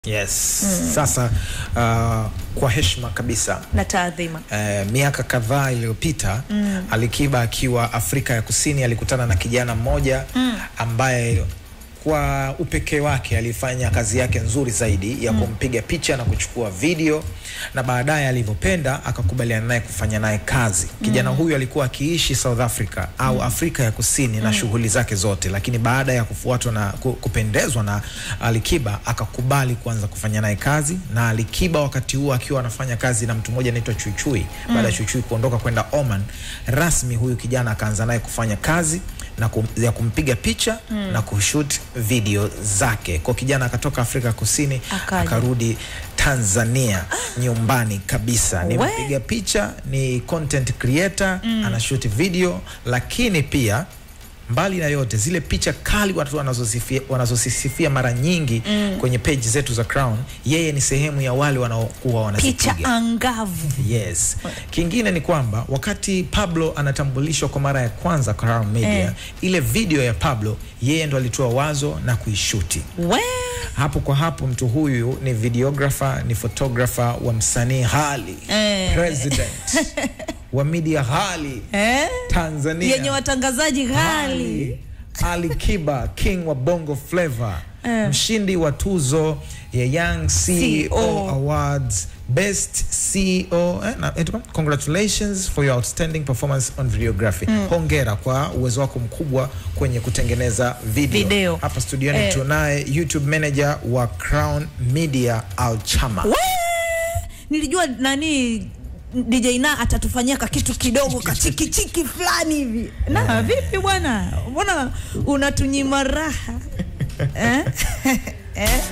Yes. Sasa uh, kwa heshima kabisa na taadhima. eh, miaka kadhaa iliyopita Alikiba akiwa Afrika ya Kusini alikutana na kijana mmoja ambaye kwa upekee wake alifanya kazi yake nzuri zaidi ya kumpiga picha na kuchukua video, na baadaye alivyopenda akakubaliana naye kufanya naye kazi. Kijana huyu alikuwa akiishi South Africa au Afrika ya Kusini na shughuli zake zote, lakini baada ya kufuatwa na ku- kupendezwa na Alikiba akakubali kuanza kufanya naye kazi, na Alikiba wakati huo akiwa anafanya kazi na mtu mmoja anaitwa Chuichui. Baada ya Chuichui kuondoka kwenda Oman, rasmi huyu kijana akaanza naye kufanya kazi na kum, ya kumpiga picha na kushoot video zake. Kwa kijana akatoka Afrika Kusini Akaja. akarudi Tanzania nyumbani kabisa. Ni We. mpiga picha, ni content creator, anashoot video, lakini pia mbali na yote zile picha kali watu wanazosifia, wanazosifia mara nyingi kwenye page zetu za Crown, yeye ni sehemu ya wale wanaokuwa wanazipiga. Picha angavu. Yes. Kingine ni kwamba wakati Pablo anatambulishwa kwa mara ya kwanza Crown Media, Eh. ile video ya Pablo yeye ndo alitoa wazo na kuishuti. We Hapo kwa hapo mtu huyu ni videographer, ni photographer wa msanii Hali Eh. president wa media Hali eh? Tanzania yenye watangazaji ghali Ali. Ali Kiba king wa Bongo Flava mshindi wa tuzo ya Young CEO, CEO. Awards Best CEO eh, na, eh, congratulations for your outstanding performance on videography hongera kwa uwezo wako mkubwa kwenye kutengeneza video, Video. hapa studioni Eh. tunaye YouTube manager wa Crown Media Alchama We! nilijua nani DJ na atatufanyia ka kitu kidogo kachikichiki fulani hivi na vipi bwana mbona unatunyima raha eh? eh?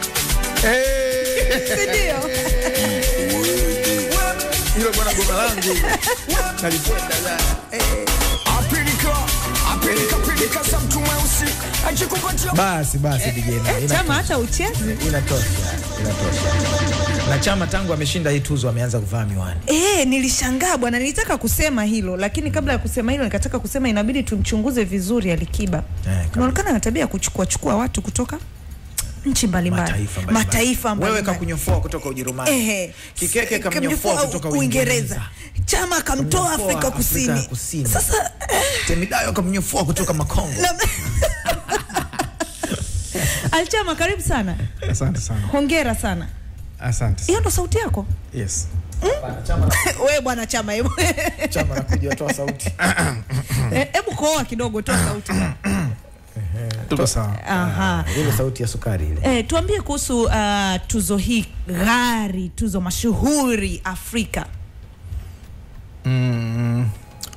sindio hilo bwana goma langu nalipenda sana Apilika, apilika, pilika za mtu mweusi ajikupatia basi basi DJ na chama inatosha. hata uchezi inatosha inatosha na chama tangu ameshinda hii tuzo ameanza kuvaa miwani E, nilishangaa bwana, nilitaka kusema hilo lakini kabla ya kusema hilo nikataka kusema inabidi tumchunguze vizuri Alikiba. kabisa. Inaonekana na tabia ya kuchukua chukua watu kutoka nchi mbalimbali, mataifa mbalimbali. mataifa wewe mbalimbali. kakunyofoa kutoka Ujerumani Ehe. Kikeke Kamnyofoa kamnyofoa kutoka Uingereza Chama akamtoa Kamnyofoa Afrika Afrika Kusini. Kusini. Sasa Temidayo kamnyofoa kutoka Makongo na... Alchama, karibu sana, Asante sana. hongera sana. Asante. Hiyo ndo sauti yako Yes. wewe bwana Chama, hebu chama nakuja toa sauti Eh, hebu koa kidogo, toa sauti. Tuko sawa. Aha. ile sauti ya sukari ile Eh, tuambie kuhusu uh, tuzo hii ghari, tuzo mashuhuri Afrika. Mm,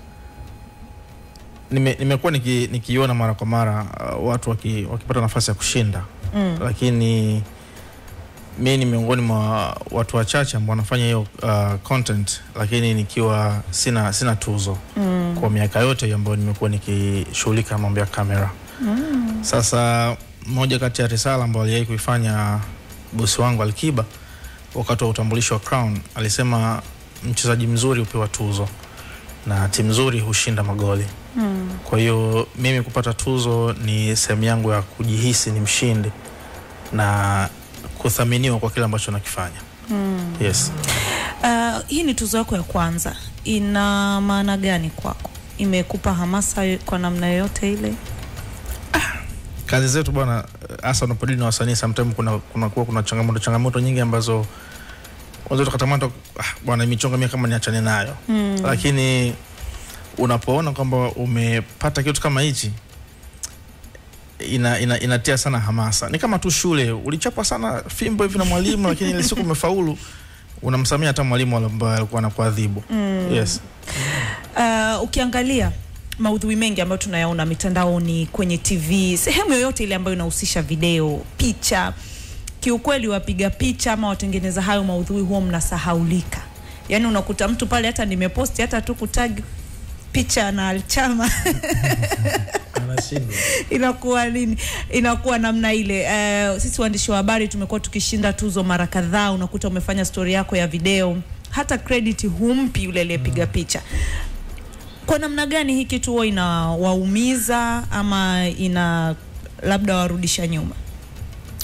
nime, nimekuwa niki, nikiona mara kwa mara uh, watu waki, wakipata nafasi ya kushinda mm. Lakini mi ni miongoni mwa watu wachache ambao wanafanya hiyo uh, content, lakini nikiwa sina sina tuzo mm. kwa miaka yote hiyo ambayo nimekuwa nikishughulika na mambo ya kamera mm. Sasa moja kati ya risala ambayo aliwahi kuifanya bosi wangu Alikiba wakati wa utambulisho wa Crown alisema mchezaji mzuri hupewa tuzo na timu nzuri hushinda magoli mm. Kwa hiyo mimi kupata tuzo ni sehemu yangu ya kujihisi ni mshindi na kuthaminiwa kwa kile ambacho nakifanya mm. Yes. Uh, hii ni tuzo yako ya kwanza, ina maana gani kwako? Imekupa hamasa yo- kwa namna yoyote ile? Kazi zetu bwana, hasa unapodili na wasanii, sometimes kuna kuna kuwa kuna changamoto changamoto nyingi ambazo unaweza tukatamata ah, bwana michongo mimi kama niachane nayo mm. Lakini unapoona kwamba umepata kitu kama hichi ina, ina, inatia sana hamasa. Ni kama tu shule, ulichapa sana fimbo hivi na mwalimu, lakini ile siku umefaulu, unamsamia hata mwalimu ambaye alikuwa anakuadhibu mm. Yes. Uh, ukiangalia maudhui mengi ambayo tunayaona mitandaoni, kwenye TV, sehemu yoyote ile ambayo inahusisha video, picha, kiukweli wapiga picha ama watengeneza hayo maudhui huwa mnasahaulika. Yaani unakuta mtu pale, hata nimeposti hata tu kutag picha na Alchama anashindwa inakuwa nini inakuwa namna ile uh, sisi waandishi wa habari tumekuwa tukishinda tuzo mara kadhaa unakuta umefanya stori yako ya video hata credit humpi yule aliyepiga picha kwa namna gani hii kitu huwa inawaumiza ama ina labda warudisha nyuma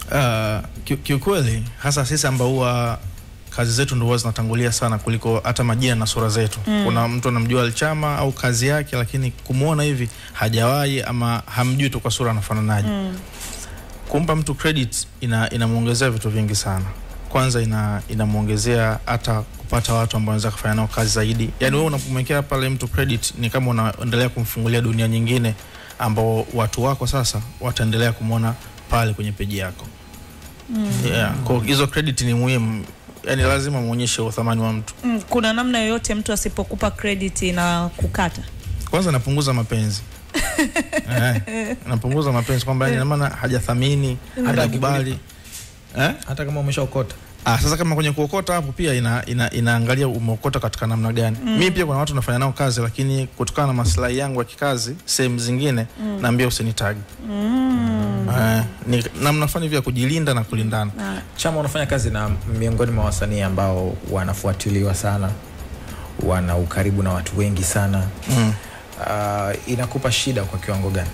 Uh, ki- kiukweli hasa sisi ambao huwa kazi zetu ndo huwa zinatangulia sana kuliko hata majina na sura zetu. Mm. Kuna mtu anamjua Alchama au kazi yake, lakini kumwona hivi hajawahi ama hamjui tu kwa sura anafananaje. Mm. Kumpa mtu credit ina inamwongezea vitu vingi sana. Kwanza ina inamwongezea hata kupata watu ambao wanaweza kufanya nao kazi zaidi. Yaani wewe unapomwekea pale mtu credit ni kama unaendelea kumfungulia dunia nyingine ambao watu wako sasa wataendelea kumwona pale kwenye peji yako. Mm. Yeah. Kwa hizo credit ni muhimu. Yaani lazima muonyeshe uthamani wa mtu. Mm, kuna namna yoyote mtu asipokupa credit na kukata Kwanza napunguza mapenzi. eh, napunguza mapenzi kwamba yani ina maana hajathamini, hajakubali. Eh? hata kama umeshaokota Ah, sasa kama kwenye kuokota hapo pia ina, ina, inaangalia umeokota katika namna gani. Mm. Mimi pia kuna watu nafanya nao kazi lakini kutokana na maslahi yangu ya kikazi sehemu zingine mm. naambia usinitagi. Mm. Eh, ni namna fulani hivi ya kujilinda na kulindana. Chama unafanya kazi na miongoni mwa wasanii ambao wanafuatiliwa sana, wana ukaribu na watu wengi sana Mm. uh, inakupa shida kwa kiwango gani?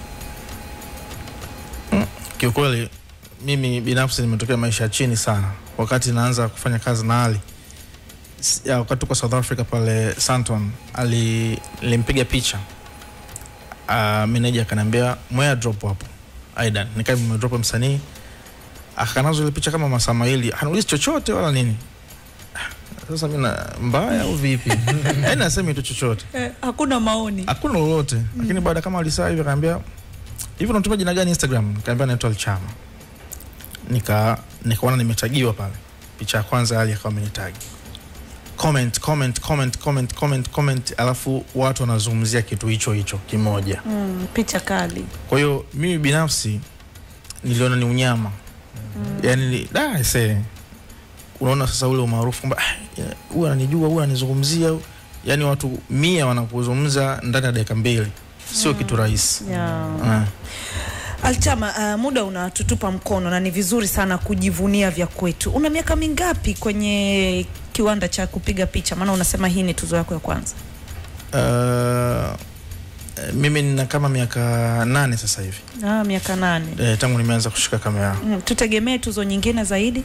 Kiukweli mimi binafsi nimetokea maisha ya chini sana wakati naanza kufanya kazi na Ali S- ya, wakati tuko South Africa pale Santon, ali nilimpiga picha uh, meneja akaniambia mwea drop hapo Aidan, nikaa nimedrop msanii akanazo ile picha kama masaa mawili, hanulizi chochote wala nini. Sasa mimi na mbaya au vipi? Yaani nasemi tu chochote eh, hakuna maoni hakuna lolote mm. lakini baada kama alisaa hivi akaambia hivi unatumia jina gani instagram nikaambia naitwa alchama nika nikaona nimetagiwa pale picha ya kwanza ali akawa amenitagi comment comment comment comment comment comment alafu watu wanazungumzia kitu hicho hicho kimoja mm, picha kali kwa hiyo mimi binafsi niliona ni unyama mm. yani da se unaona sasa ule umaarufu kwamba "Ah, ya, huyu ananijua huyu ananizungumzia yani watu mia wanakuzungumza ndani ya dakika mbili sio kitu rahisi yeah. Ah. Alchama, uh, muda unatutupa mkono na ni vizuri sana kujivunia vya kwetu. Una miaka mingapi kwenye kiwanda cha kupiga picha? Maana unasema hii ni tuzo yako ya kwanza. Uh, mimi nina kama miaka nane sasa hivi Ah, miaka nane. e, tangu nimeanza kushika kamera Mm, tutegemee tuzo nyingine zaidi?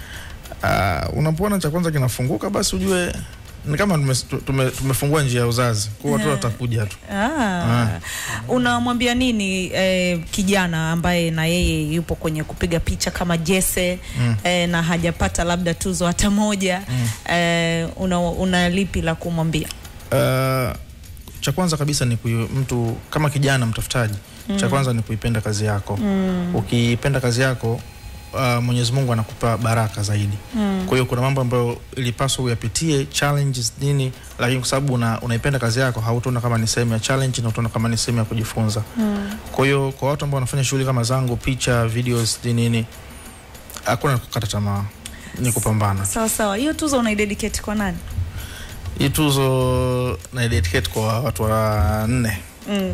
uh, unapoona cha kwanza kinafunguka basi ujue ni kama tume, tume, tumefungua njia ya uzazi kwa watu watakuja tu Ah. Unamwambia nini eh, kijana ambaye na yeye yupo kwenye kupiga picha kama Jesse mm. eh, na hajapata labda tuzo hata moja mm. eh, una, una lipi la kumwambia? Uh, cha kwanza kabisa ni kuyu, mtu kama kijana mtafutaji mm. cha kwanza ni kuipenda kazi yako mm. ukipenda kazi yako uh, Mwenyezi Mungu anakupa baraka zaidi mm. kwa hiyo kuna mambo ambayo ilipaswa uyapitie challenges nini, lakini kwa sababu una, unaipenda kazi yako hautaona kama ni sehemu ya challenge na utaona kama ni sehemu ya kujifunza mm. kwa hiyo kwa watu ambao wanafanya shughuli kama zangu picha videos nini nini hakuna kukata tamaa ni kupambana Sawa sawa, hiyo tuzo unaidedicate kwa nani? hii tuzo na dedicate kwa watu wa nne Mm.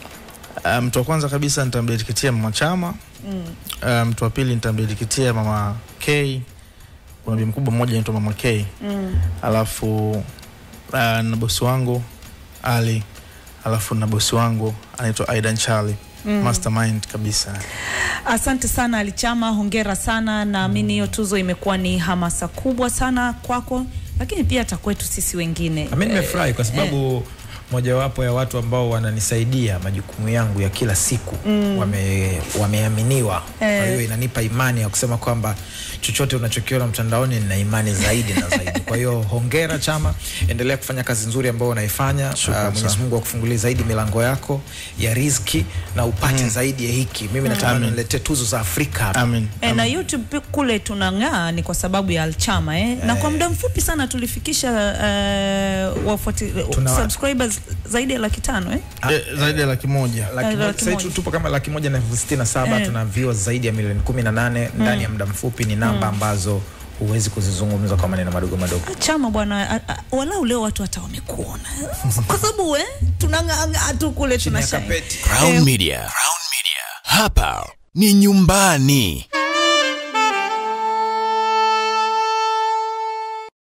Uh, mtu wa kwanza kabisa nitamdediketia mama Chama. Mm. Uh, mtu wa pili nitamdediketia mama K. Kuna bi mkubwa mmoja anaitwa mama K. Mm. Alafu uh, na bosi wangu Ali. Alafu na bosi wangu anaitwa Aidan Charlie. Mm. Mastermind kabisa. Asante sana Alichama, hongera sana. Naamini hiyo tuzo imekuwa ni hamasa kubwa sana kwako, lakini pia hata kwetu sisi wengine. Mimi nimefurahi kwa sababu mojawapo ya watu ambao wananisaidia majukumu yangu ya kila siku mm. wame, wameaminiwa kwa Eh. hiyo inanipa imani ya kusema kwamba chochote unachokiona mtandaoni nina imani zaidi na zaidi kwa hiyo hongera chama endelea kufanya kazi nzuri ambayo unaifanya Shukran uh, Mwenyezi sana. Mungu akufungulie zaidi milango yako ya riziki na upate zaidi ya hiki mimi natamani Amin. niletee tuzo za Afrika hapa. Amin. E, na YouTube pi- kule tunang'aa ni kwa sababu ya Alchama eh? Na kwa muda mfupi sana tulifikisha uh, wafuati, Tuna- subscribers zaidi ya laki tano eh? Eh, zaidi ya laki moja. laki Eh, moja, laki sasa hivi moja. tupo kama laki moja na elfu sitini na saba Eh. tuna viewers zaidi ya milioni kumi na nane ndani ya muda mfupi ni namba ambazo huwezi kuzizungumza kwa maneno madogo madogo Chama bwana, a- a- walau leo watu hata wamekuona kwa sababu eh, tunang'aa tu kule Chini ya tunashine. kapeti. Crown Media. Crown Media. Hapa ni nyumbani.